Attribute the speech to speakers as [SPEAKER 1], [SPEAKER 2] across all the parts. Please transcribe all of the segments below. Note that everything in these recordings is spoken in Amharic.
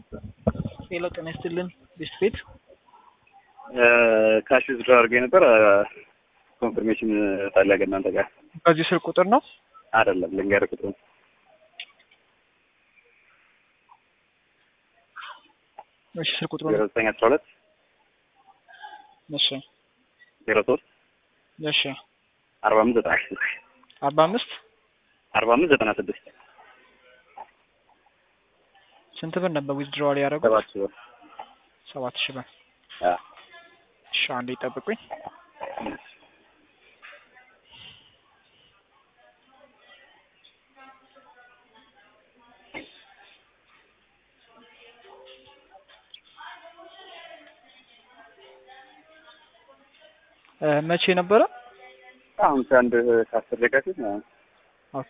[SPEAKER 1] ሄሎ ጤና ይስጥልን ቤስት ቤት
[SPEAKER 2] ካሽ ዊዝድሮ አድርጌ ነበር። ኮንፊርሜሽን ፈለገ እናንተ ጋር
[SPEAKER 1] በዚህ ስልክ ቁጥር ነው
[SPEAKER 2] አይደለም። ልንገርህ ቁጥሩ
[SPEAKER 1] እሺ ስልክ ቁጥሩ
[SPEAKER 2] ዜሮ
[SPEAKER 1] ነው
[SPEAKER 2] ዘጠኝ አስራ ሁለት
[SPEAKER 1] እሺ
[SPEAKER 2] ዜሮ ሶስት
[SPEAKER 1] እሺ
[SPEAKER 2] አርባ አምስት ዘጠና ስድስት
[SPEAKER 1] አርባ አምስት
[SPEAKER 2] አርባ አምስት ዘጠና ስድስት
[SPEAKER 1] ስንት ብር ነበር ዊዝድሮዋል ያደረጉት?
[SPEAKER 2] ሰባት ሺህ ብር
[SPEAKER 1] ሰባት ሺህ ብር።
[SPEAKER 2] አዎ።
[SPEAKER 1] እሺ አንዴ ይጠብቁኝ። እ መቼ ነበረ?
[SPEAKER 2] አሁን ከአንድ ከአስር ደቂቃ ፊት ነው።
[SPEAKER 1] ኦኬ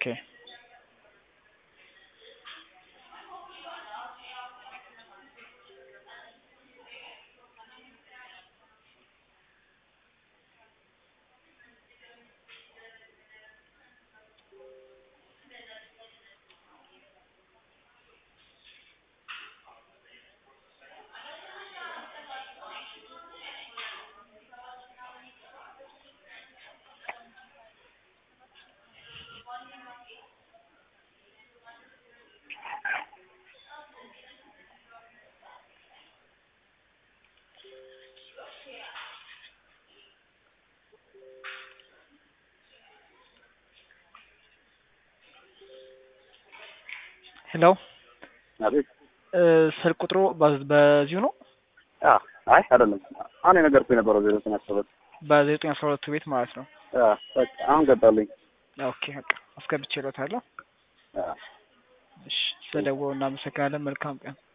[SPEAKER 1] ሄሎ
[SPEAKER 2] አቤት።
[SPEAKER 1] እ ስልክ ቁጥሩ በ- በዚሁ ነው
[SPEAKER 2] አዎ። አይ አይደለም። አሁን የነገርኩህ የነበረው ዜሮ ዘጠኝ አስራ ሁለት
[SPEAKER 1] በዘጠኝ አስራ ሁለቱ ቤት ማለት ነው።
[SPEAKER 2] አዎ፣ በቃ አሁን ገባልኝ።
[SPEAKER 1] ኦኬ በቃ አስገብቼ እሎታለሁ።
[SPEAKER 2] አዎ።
[SPEAKER 1] እሺ ስለደወሉ እናመሰግናለን። መልካም ቀን